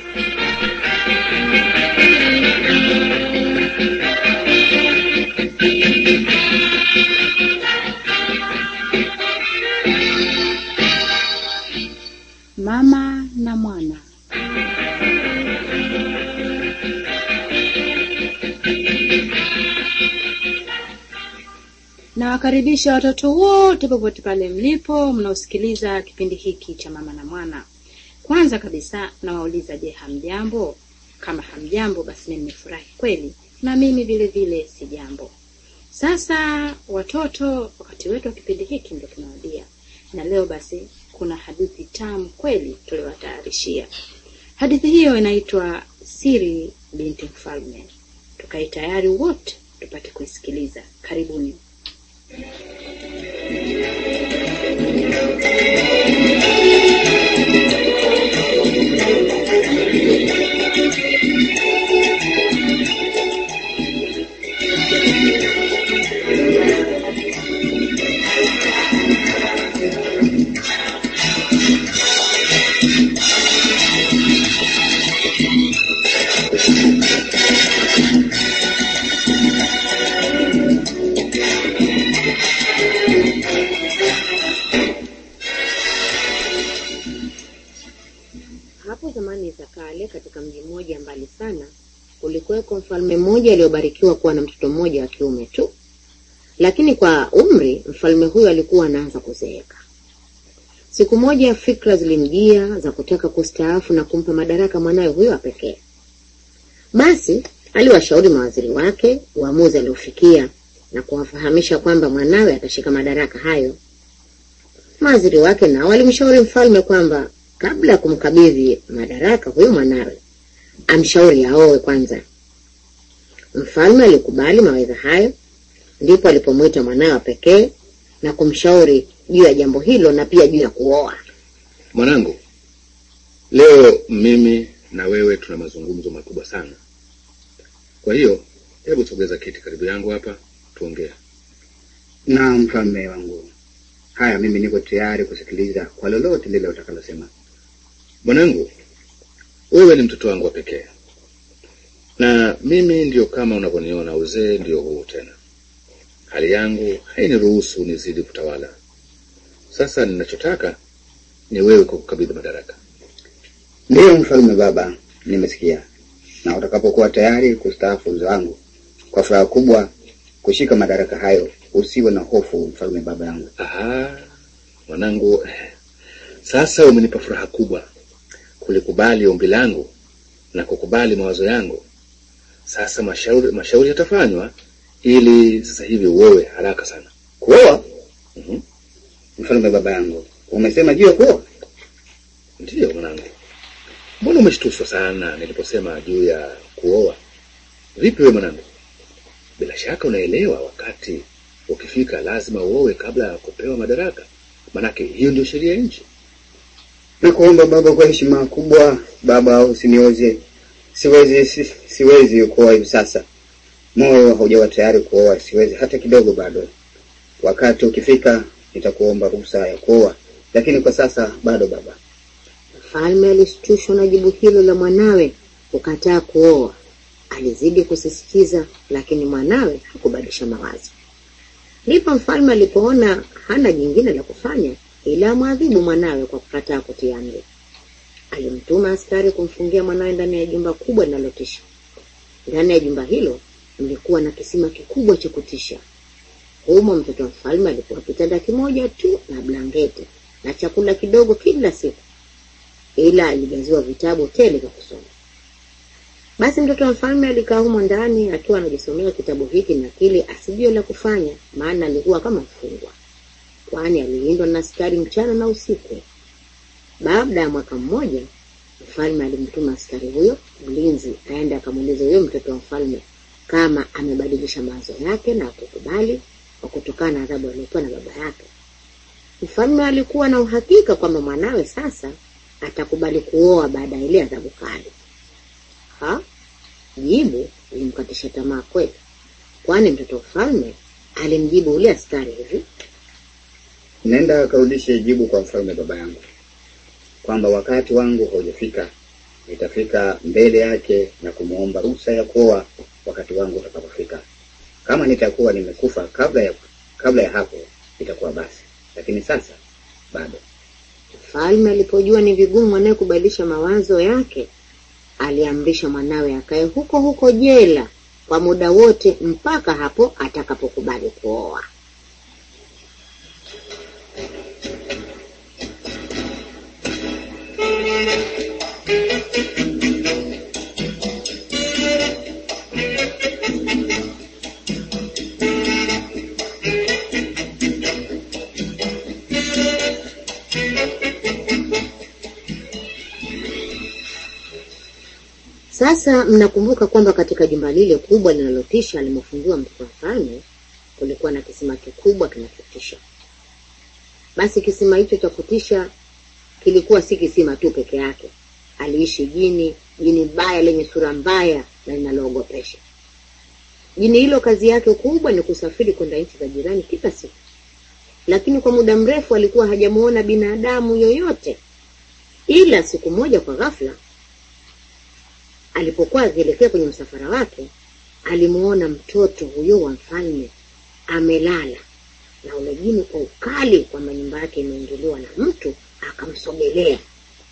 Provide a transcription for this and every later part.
Mama na mwana. Nawakaribisha watoto wote popote pale mlipo mnaosikiliza kipindi hiki cha mama na mwana. Kwanza kabisa nawauliza, je, hamjambo? Kama hamjambo, basi mimi nimefurahi kweli, na mimi vile vile si jambo. Sasa watoto, wakati wetu wa kipindi hiki ndio tunawadia, na leo basi kuna hadithi tamu kweli tuliwatayarishia. Hadithi hiyo inaitwa Siri binti Mfalme. Tukae tayari wote tupate kuisikiliza. Karibuni. Hapo zamani za kale, katika mji mmoja mbali sana, kulikuweko mfalme mmoja aliyobarikiwa kuwa na mtoto mmoja wa kiume tu, lakini kwa umri mfalme huyo alikuwa anaanza kuzeeka. Siku moja fikra zilimjia za kutaka kustaafu na kumpa madaraka mwanawe huyo wa pekee. Basi aliwashauri mawaziri wake uamuzi aliofikia na kuwafahamisha kwamba mwanawe atashika madaraka hayo. Mawaziri wake nao walimshauri mfalme kwamba kabla ya kumkabidhi madaraka huyo mwanawe amshauri aowe kwanza. Mfalme alikubali mawaidha hayo, ndipo alipomwita mwanawe wa pekee na kumshauri juu ya jambo hilo na pia juu ya kuoa. Mwanangu, leo mimi na wewe tuna mazungumzo makubwa sana. Kwa hiyo hebu sogeza kiti karibu yangu hapa tuongee. Na mfalme wangu, haya, mimi niko tayari kusikiliza kwa lolote lile utakalosema. Mwanangu, wewe ni mtoto wangu wa pekee, na mimi ndio kama unavyoniona, uzee ndio huu tena. Hali yangu hainiruhusu nizidi kutawala. Sasa ninachotaka ni wewe kukabidhi madaraka. Ndiyo mfalme baba, nimesikia. Na utakapokuwa tayari kustaafu uzee wangu, kwa furaha kubwa kushika madaraka hayo, usiwe na hofu mfalme baba yangu. Aha, mwanangu, sasa umenipa furaha kubwa kulikubali ombi langu na kukubali mawazo yangu. Sasa mashauri mashauri yatafanywa ili sasa hivi uowe haraka sana. Kuoa? Mhm. Mfalme baba yangu, umesema juu ya kuoa? Ndiyo mwanangu, mbona umeshtushwa sana niliposema juu ya kuoa? Vipi we mwanangu, bila shaka unaelewa wakati ukifika lazima uowe kabla ya kupewa madaraka, manake hiyo ndio sheria ya nchi. Nakuomba baba, kwa heshima kubwa baba, usinioze. Siwezi si, siwezi kuoa hivi sasa. Moyo haujawa tayari kuoa, siwezi hata kidogo bado. Wakati ukifika nitakuomba ruhusa ya kuoa, lakini kwa sasa bado baba. Mfalme alishtushwa na jibu hilo la mwanawe kukataa kuoa. Alizidi kusisitiza, lakini mwanawe hakubadilisha mawazo. Ndipo mfalme alipoona hana jingine la kufanya ila amwadhibu mwanawe kwa kukataa kutii amri. Alimtuma askari kumfungia mwanawe ndani ya jumba kubwa linalotisha. Ndani ya jumba hilo mlikuwa na kisima kikubwa cha kutisha. Humo mtoto wa mfalme alikuwa kitanda kimoja tu na blanketi na chakula kidogo kila siku, ila alijaziwa vitabu tele vya kusoma. Basi mtoto wa mfalme alikaa humo ndani akiwa anajisomea kitabu hiki na kile, asijue la kufanya, maana alikuwa kama mfungwa, kwani alilindwa na askari mchana na usiku. Baada ya mwaka mmoja, mfalme alimtuma askari huyo mlinzi aende akamuuliza huyo mtoto wa mfalme kama amebadilisha mawazo yake na kukubali kwa kutokana na adhabu aliyopewa na baba yake. Mfalme alikuwa na uhakika kwamba mwanawe sasa atakubali kuoa baada ya ile adhabu kali. Ha? Jibu lilimkatisha tamaa kweli, kwani mtoto wa mfalme alimjibu ule askari hivi: Nenda akarudishe jibu kwa mfalme baba yangu kwamba wakati wangu haujafika nitafika mbele yake na kumwomba ruhusa ya kuoa wakati wangu utakapofika. Kama nitakuwa nimekufa kabla ya kabla ya hapo itakuwa basi, lakini sasa bado. Mfalme alipojua ni vigumu mwanawe kubadilisha mawazo yake, aliamrisha mwanawe akae huko huko jela kwa muda wote mpaka hapo atakapokubali kuoa. Sasa mnakumbuka kwamba katika jumba lile kubwa linalotisha alimofungiwa mtoto wa mfalme kulikuwa na kisima kikubwa kinachotisha. Basi kisima hicho cha kutisha kilikuwa si kisima tu peke yake, aliishi jini, jini baya lenye sura mbaya na linaloogopesha. Jini hilo kazi yake kubwa ni kusafiri kwenda nchi za jirani kila siku, lakini kwa muda mrefu alikuwa hajamuona binadamu yoyote, ila siku moja kwa ghafla alipokuwa akielekea kwenye msafara wake alimuona mtoto huyo wa mfalme amelala na ule jini kwa ukali kwamba nyumba yake imeingiliwa na mtu akamsogelea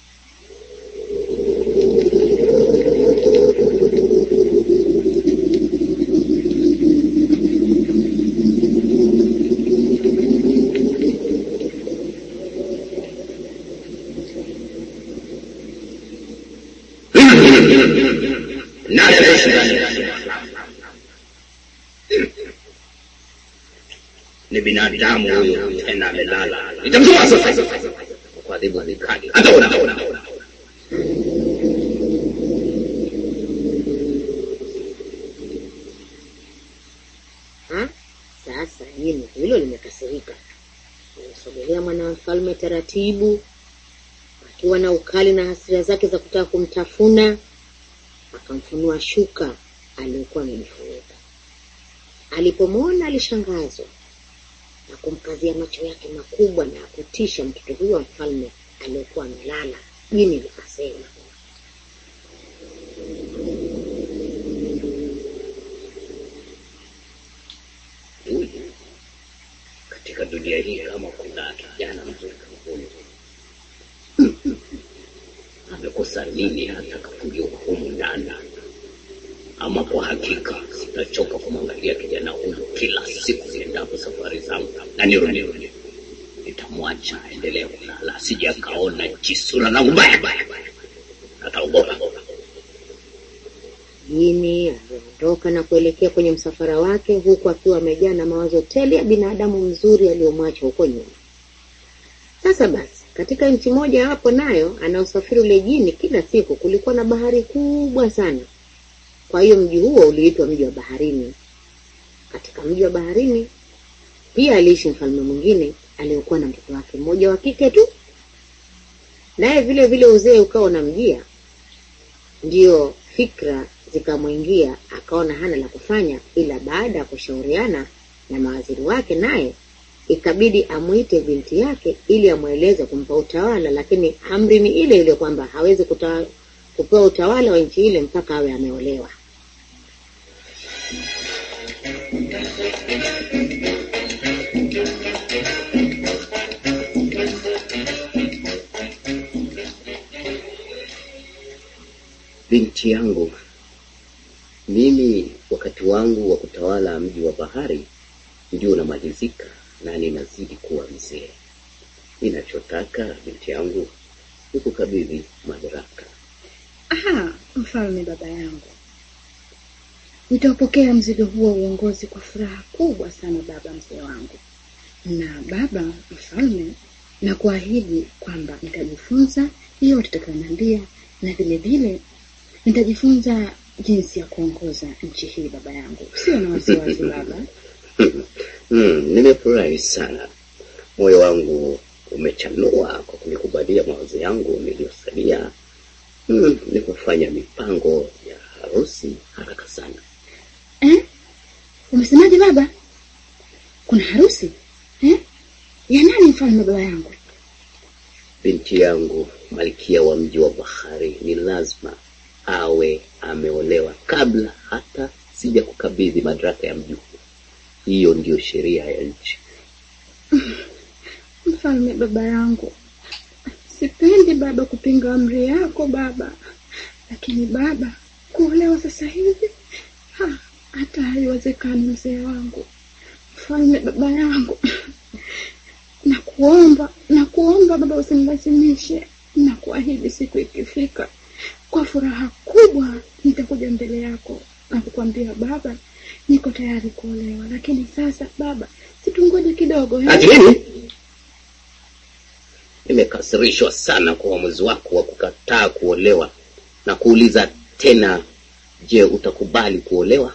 Nani anaishi ndani? Ni binadamu huyo, tena amelala. Nitamtoa sasa kwa adhibu vikali. Ataona, ataona. ha? Sasa jini hilo limekasirika, alimsogelea mwana wa mfalme taratibu, akiwa na ukali na hasira zake za kutaka kumtafuna. Akamfunua shuka aliyokuwa amejifunika. Alipomwona alishangazwa na kumkazia macho yake makubwa na ya kutisha mtoto huyo wa mfalme aliyekuwa amelala. Jini likasema, Huyu katika dunia hii, kama kuna kijana mzuri kama huyu, amekosa nini hata kafungiwa humu ndani? Ama kwa hakika sitachoka kumwangalia kijana huyu kila siku niendapo safari zangu, na nirudi nitamwacha aendelee kulala, asije akaona jisura langu mbaya, ataogopa. Jini aliondoka na kuelekea kwenye msafara wake huku akiwa amejaa na mawazo tele ya binadamu mzuri aliyomwacha huko nyuma. Sasa basi, katika nchi moja hapo nayo anaosafiri ule jini kila siku, kulikuwa na bahari kubwa sana. Kwa hiyo mji huo uliitwa mji wa baharini. Katika mji wa baharini pia aliishi mfalme mwingine aliyekuwa na mtoto wake mmoja wa kike tu, naye vile vile uzee ukawa unamjia, ndiyo fikra zikamwingia, akaona hana la kufanya, ila baada ya kushauriana na mawaziri wake, naye ikabidi amwite binti yake ili amweleze kumpa utawala, lakini amri ni ile ile kwamba hawezi kuta, kupewa utawala wa nchi ile mpaka awe ameolewa. Binti yangu, mimi wakati wangu wa kutawala mji wa bahari ndio unamalizika na ninazidi kuwa mzee. Ninachotaka binti yangu ni kukabidhi madaraka. Aha, mfalme baba yangu, nitaupokea mzigo huo wa uongozi kwa furaha kubwa sana baba mzee wangu. Na baba mfalme, na kuahidi kwamba nitajifunza yote utakayoniambia, na vile vile nitajifunza jinsi ya kuongoza nchi hii baba yangu. Sio na wasiwasi baba. Hmm, nimefurahi sana. Moyo wangu umechanua kwa kunikubalia mawazo yangu niliyosalia. Hmm, ni kufanya mipango ya harusi haraka sana. Eh? Umesemaje baba? Kuna harusi? Eh? Ya nani mfalme baba yangu? binti yangu malkia wa mji wa bahari ni lazima awe ameolewa kabla hata sija kukabidhi madaraka ya mji huu. Hiyo ndiyo sheria ya nchi. Mfalme baba yangu, sipendi baba kupinga amri yako baba, lakini baba, kuolewa sasa hivi ha, hata haiwezekani mzee wangu. Mfalme baba yangu, nakuomba nakuomba baba, usinilazimishe. Nakuahidi siku ikifika, kwa furaha kubwa nitakuja mbele yako na kukwambia baba, niko tayari kuolewa. Lakini sasa baba, situngoje kidogo eh? Ati nini? Nimekasirishwa sana kwa uamuzi wako wa kukataa kuolewa na kuuliza tena, je, utakubali kuolewa?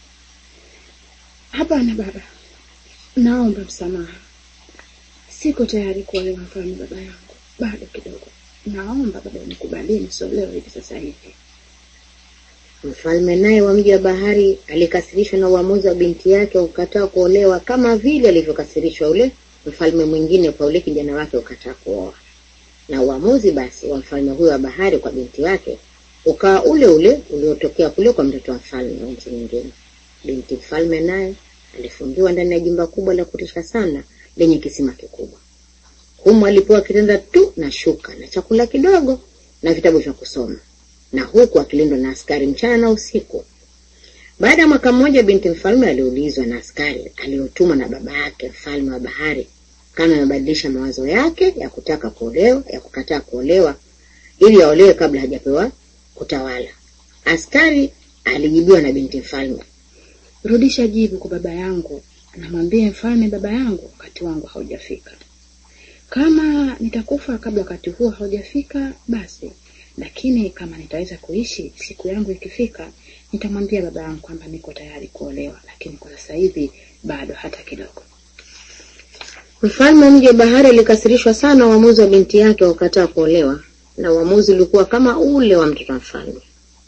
Hapana baba, naomba msamaha, siko tayari kuolewa mfalme baba yangu, bado kidogo. Naomba baba nikubalie nisiolewe hivi sasa hivi. Mfalme naye wa mji wa bahari alikasirishwa na uamuzi wa binti yake wa kukataa kuolewa kama vile alivyokasirishwa ule mfalme mwingine kwa ule kijana wake kukataa kuoa. Na uamuzi basi wa mfalme huyo wa bahari kwa binti yake ukawa ule ule uliotokea kule kwa mtoto wa mfalme wa nchi nyingine. Binti mfalme naye alifungiwa ndani ya jumba kubwa la kutisha sana lenye kisima kikubwa. Humo alipewa kitanda tu na shuka na chakula kidogo na vitabu vya kusoma na huku akilindwa na askari mchana na usiku. Baada ya mwaka mmoja, binti mfalme aliulizwa na askari aliyotumwa na baba yake mfalme wa bahari kama amebadilisha mawazo yake ya kutaka kuolewa, ya kukataa kuolewa ili aolewe kabla hajapewa kutawala. Askari alijibiwa na binti mfalme, Rudisha jibu kwa baba yangu, namwambie mfalme baba yangu, wakati wangu haujafika. Kama nitakufa kabla wakati huo haujafika, basi lakini kama nitaweza kuishi siku yangu ikifika, nitamwambia baba yangu kwamba niko tayari kuolewa, lakini kwa sasa hivi bado hata kidogo. Mfalme wa mji wa bahari alikasirishwa sana uamuzi wa binti yake wa kukataa kuolewa, na uamuzi ulikuwa kama ule wa mtoto wa mfalme.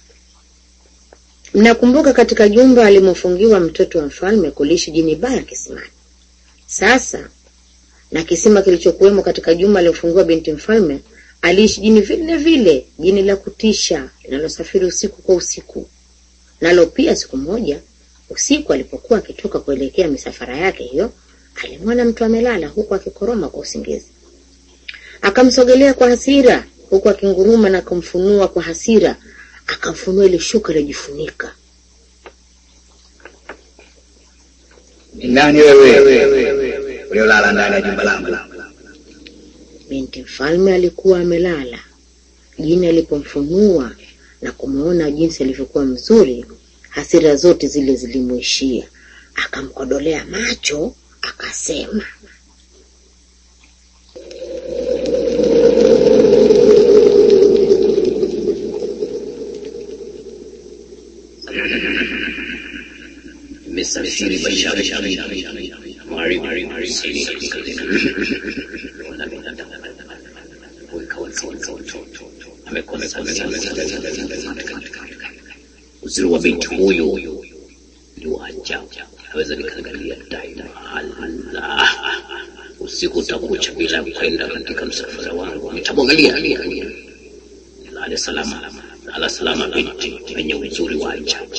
Mnakumbuka katika jumba alimofungiwa mtoto wa mfalme kuliishi jini baya kisimani. Sasa na kisima kilichokuwemo katika jumba aliyofungiwa binti mfalme aliishi jini vile vile, jini la kutisha linalosafiri usiku kwa usiku. Nalo pia siku moja usiku, alipokuwa akitoka kuelekea misafara yake hiyo, alimwona mtu amelala huku akikoroma kwa usingizi. Akamsogelea kwa hasira, huku akinguruma na kumfunua kwa hasira, akamfunua ile shuka lilojifunika. Ni nani wewe uliolala ndani ya jumba langu? Binti mfalme alikuwa amelala. Jini alipomfunua na kumwona jinsi alivyokuwa mzuri, hasira zote zile zilimwishia. Akamkodolea macho, akasema, Nimesafiri mashariki magharibi kusini kaskazini. Naona binadamu weka watoto amekosa uzuri wa binti huyu ni wa ajabu, naweza nikaangalia daima. Allah, usiku utakucha bila kwenda katika msafara wangu, nitamwangalia lale salama, lala salama, binti mwenye uzuri wa ajabu.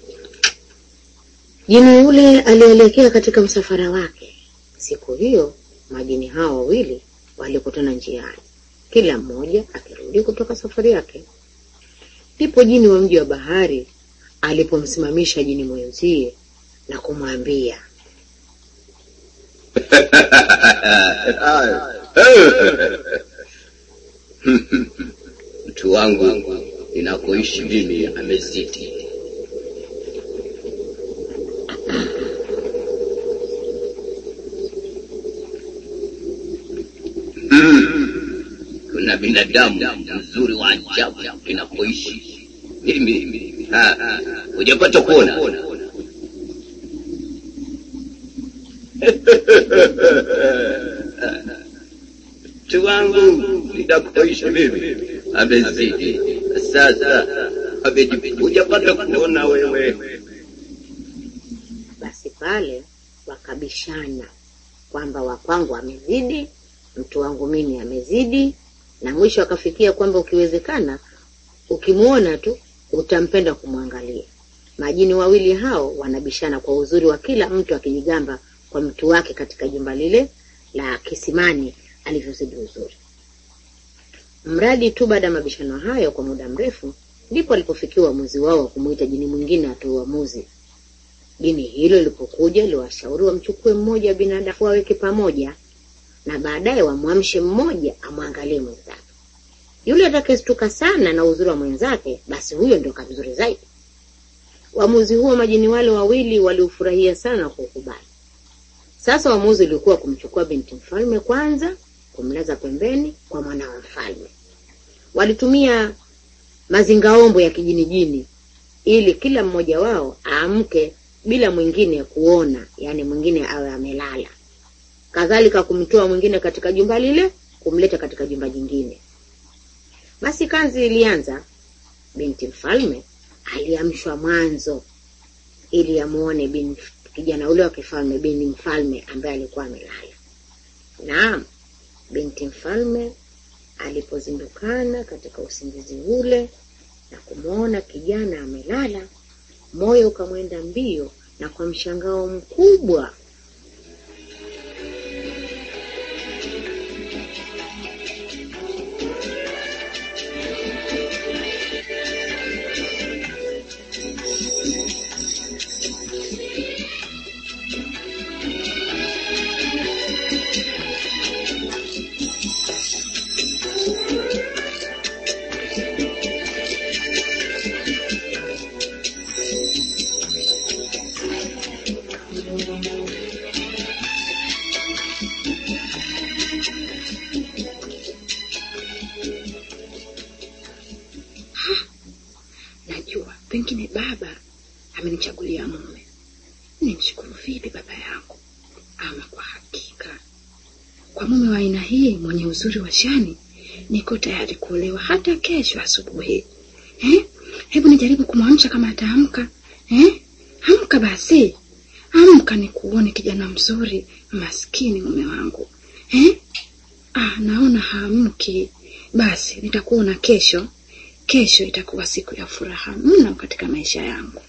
Jini yule alielekea katika msafara wake. Siku hiyo majini hao wawili walikutana njiani, kila mmoja akirudi kutoka safari yake. Ndipo jini wa mji wa bahari alipomsimamisha jini mwenzie na kumwambia, mtu wangu ninakoishi mimi amezidi. Kuna binadamu mzuri wa ajabu ninakoishi mimi. Ha, ha, Hujapata kuona? Mtu wangu ninakoishi mimi amezidi. Sasa amejipita. Hujapata kuona wewe? basi pale wakabishana kwamba wa kwangu amezidi, mtu wangu mimi amezidi, na mwisho akafikia kwamba ukiwezekana ukimwona tu utampenda kumwangalia. Majini wawili hao wanabishana kwa uzuri wa kila mtu akijigamba kwa mtu wake katika jumba lile la kisimani alivyozidi uzuri. Mradi tu baada ya mabishano hayo kwa muda mrefu, ndipo alipofikia uamuzi wao wa kumuita jini mwingine atoe uamuzi. Jini hilo lilipokuja, liwashauri wamchukue mmoja wa binadamu waweke pamoja, na baadaye wamwamshe mmoja amwangalie mwenzake. Yule atakayestuka sana na uzuri wa mwenzake, basi huyo ndio kamzuri zaidi. Uamuzi huo majini wale wawili waliufurahia sana na kuukubali. Sasa uamuzi ulikuwa kumchukua binti mfalme kwanza, kumlaza pembeni kwa mwana wa mfalme. Walitumia mazingaombo ya kijinijini ili kila mmoja wao aamke bila mwingine kuona, yaani mwingine awe amelala. Kadhalika kumtoa mwingine katika jumba lile, kumleta katika jumba jingine. Basi kazi ilianza. Binti mfalme aliamshwa mwanzo ili amuone bin kijana ule wa kifalme, binti mfalme ambaye alikuwa amelala. Naam, binti mfalme alipozindukana katika usingizi ule na kumwona kijana amelala, moyo ukamwenda mbio, na kwa mshangao mkubwa Najua pengine baba amenichagulia mume. Nimshukuru vipi baba yangu? Ama kwa hakika, kwa mume wa aina hii mwenye uzuri wa shani, niko tayari kuolewa hata kesho asubuhi. Eh? Hebu nijaribu kumwamsha kama ataamka. Eh? Amka basi, amka nikuone kijana mzuri, maskini mume wangu. Eh? Ah, naona haamki. Basi nitakuona kesho. Kesho itakuwa siku ya furaha mno katika maisha yangu.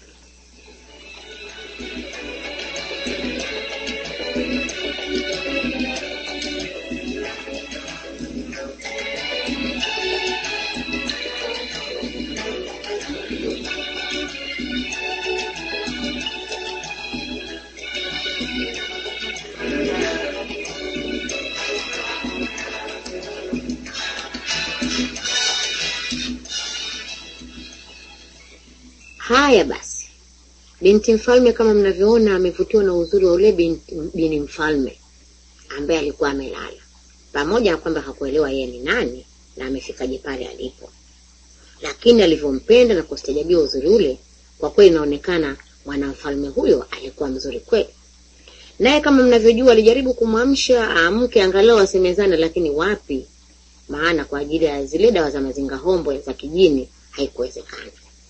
Haya basi, binti mfalme kama mnavyoona amevutiwa na uzuri wa ule binti, bini mfalme ambaye alikuwa amelala, pamoja na kwamba hakuelewa yeye ni nani na amefikaje pale alipo, lakini alivyompenda na kustajabia uzuri ule, kwa kweli inaonekana mwanamfalme huyo alikuwa mzuri kweli. Naye kama mnavyojua, alijaribu kumwamsha aamke angalau asemezane, lakini wapi, maana kwa ajili ya zile dawa za mazinga hombo za kijini haikuwezekana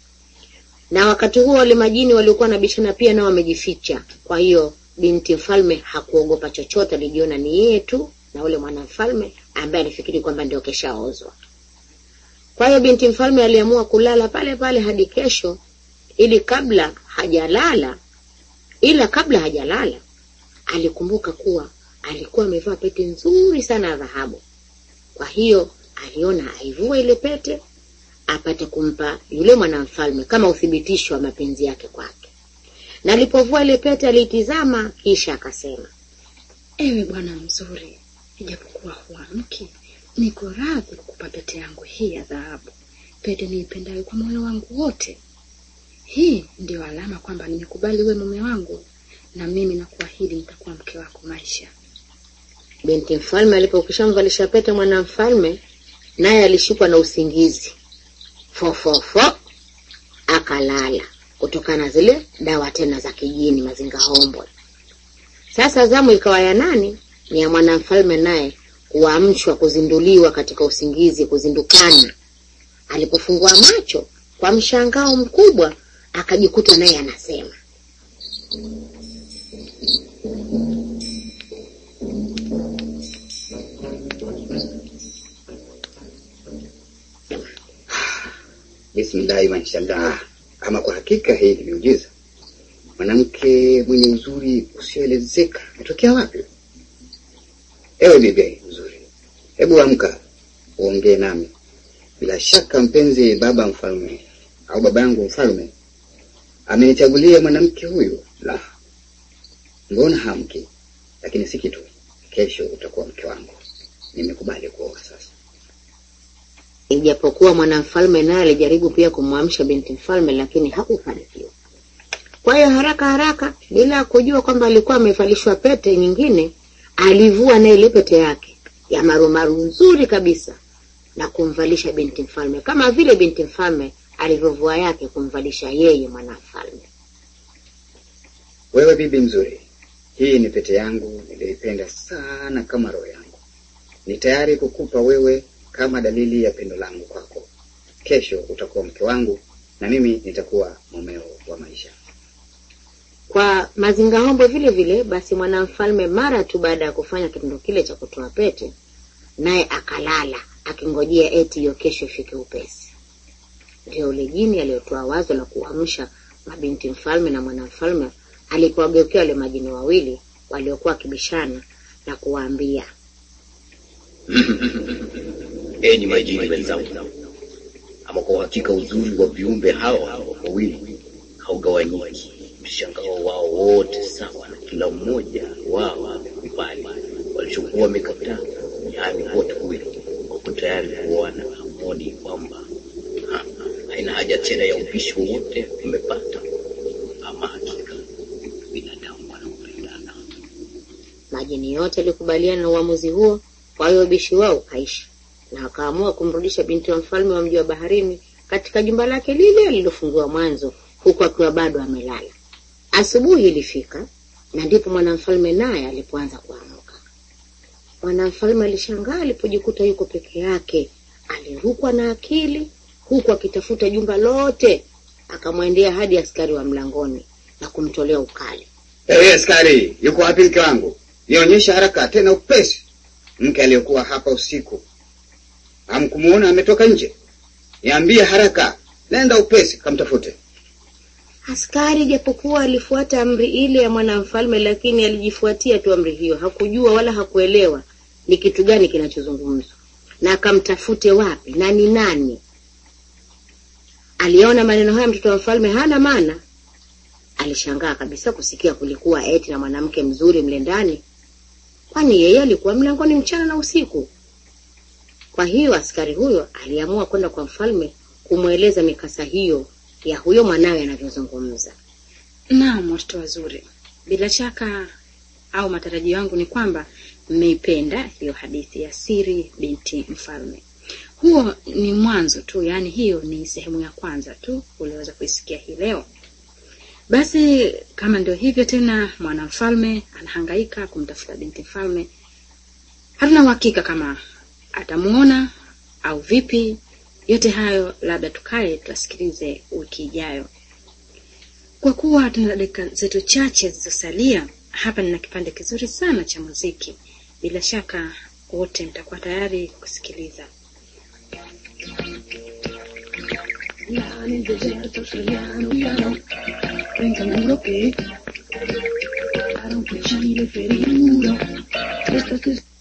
na wakati huo wale majini waliokuwa na bishana pia nao wamejificha. Kwa hiyo binti mfalme hakuogopa chochote, alijiona ni yeye tu na ule mwanamfalme ambaye alifikiri kwamba ndio keshaozwa. Kwa hiyo binti mfalme aliamua kulala pale pale hadi kesho, ili kabla hajalala, ila kabla hajalala alikumbuka kuwa alikuwa amevaa pete nzuri sana ya dhahabu. Kwa hiyo aliona aivue ile pete apate kumpa yule mwanamfalme kama uthibitisho wa mapenzi yake kwake. Na alipovua ile pete aliitizama, kisha akasema, Ewe bwana mzuri, ijapokuwa huamki, niko radhi kukupa pete yangu hii ya dhahabu, pete niipendayo kwa moyo wangu wote. Hii ndiyo alama kwamba nimekubali uwe mume wangu, na mimi nakuahidi nitakuwa mke wako maisha. binti mfalme alipokwisha mvalisha pete mwanamfalme, naye alishikwa na usingizi fofofo, akalala kutokana na zile dawa tena za kijini mazinga hombo. Sasa zamu ikawa ya nani? Ni ya mwanamfalme, naye kuamshwa, kuzinduliwa katika usingizi, kuzindukana. Alipofungua macho kwa mshangao mkubwa, akajikuta naye anasema Bismillahi mashallah. Ama kwa hakika hii ni miujiza. Mwanamke mwenye uzuri usioelezeka atokea wapi? Ewe bibi mzuri, hebu amka uongee nami. Bila shaka mpenzi baba mfalme au baba yangu mfalme amenichagulia mwanamke huyu. La, mbona hamki? Lakini si kitu, kesho utakuwa mke wangu. Nimekubali kuoa sasa. Ijapokuwa mwanamfalme naye alijaribu pia kumwamsha binti mfalme, lakini hakufanikiwa. Kwa hiyo haraka haraka, bila ya kujua kwamba alikuwa amevalishwa pete nyingine, alivua na ile pete yake ya marumaru nzuri kabisa na kumvalisha binti mfalme, kama vile binti mfalme alivyovua yake kumvalisha yeye mwanamfalme. Wewe bibi mzuri, hii ni pete yangu niliyoipenda sana kama roho yangu. Ni tayari kukupa wewe kama dalili ya pendo langu kwako. Kesho utakuwa mke wangu na mimi nitakuwa mumeo wa maisha. Kwa mazingaombo vile vile, basi mwanamfalme mara tu baada ya kufanya kitendo kile cha kutoa pete, naye akalala akingojea eti hiyo kesho ifike upesi. Ndio ule jini aliyotoa wazo la kuamsha mabinti mfalme na mwanamfalme alipowageukia wale majini wawili waliokuwa wakibishana na kuwaambia, Enyi majini wenzangu, ama kwa hakika uzuri wa viumbe hawa wawili haugawanyiki. Mshangao wao wote sawa, na kila mmoja wao amekubali walichokuwa wamekataa, yaani wote wawili wako tayari kuoana. Hamoni kwamba ha, haina haja tena ya upishi wowote umepata. Ama hakika binadamu wanaopendana majini yote yalikubaliana na uamuzi huo. Kwa hiyo ubishi wao ukaisha, na akaamua kumrudisha binti wa mfalme wa mji wa baharini katika jumba lake lile alilofungiwa mwanzo, huku akiwa bado amelala. Asubuhi ilifika na ndipo mwanamfalme naye alipoanza kuamka. Mwanamfalme alishangaa alipojikuta yuko peke yake, alirukwa na akili huku akitafuta jumba lote. Akamwendea hadi askari wa mlangoni na kumtolea ukali. Hey, askari, yuko wapi mke wangu? Nionyesha haraka tena upesi. Mke aliyekuwa hapa usiku hamkumuona ametoka nje? Niambie haraka, nenda upesi kamtafute. Askari japokuwa alifuata amri ile ya mwanamfalme, lakini alijifuatia tu amri hiyo. Hakujua wala hakuelewa ni kitu gani kinachozungumzwa na akamtafute wapi na ni nani. Aliona maneno haya mtoto wa mfalme hana maana. Alishangaa kabisa kusikia kulikuwa eti na mwanamke mzuri mle ndani, kwani yeye alikuwa mlangoni mchana na usiku. Kwa hiyo askari huyo aliamua kwenda kwa mfalme kumweleza mikasa hiyo ya huyo mwanawe anavyozungumza. Naam, watoto wazuri, bila shaka au matarajio yangu ni kwamba mmeipenda hiyo hadithi ya Siri binti Mfalme. Huo ni mwanzo tu, yaani hiyo ni sehemu ya kwanza tu uliweza kuisikia hii leo. Basi kama ndio hivyo tena, mwanamfalme anahangaika kumtafuta binti mfalme. Hatuna uhakika kama atamuona au vipi. Yote hayo labda tukae tuasikilize wiki ijayo. Kwa kuwa tuna dakika zetu chache zilizosalia, hapa nina kipande kizuri sana cha muziki. Bila shaka wote mtakuwa tayari kusikiliza. Ya en el desierto australiano ya no Cuentan duro que Claro que Chile ferido Estas es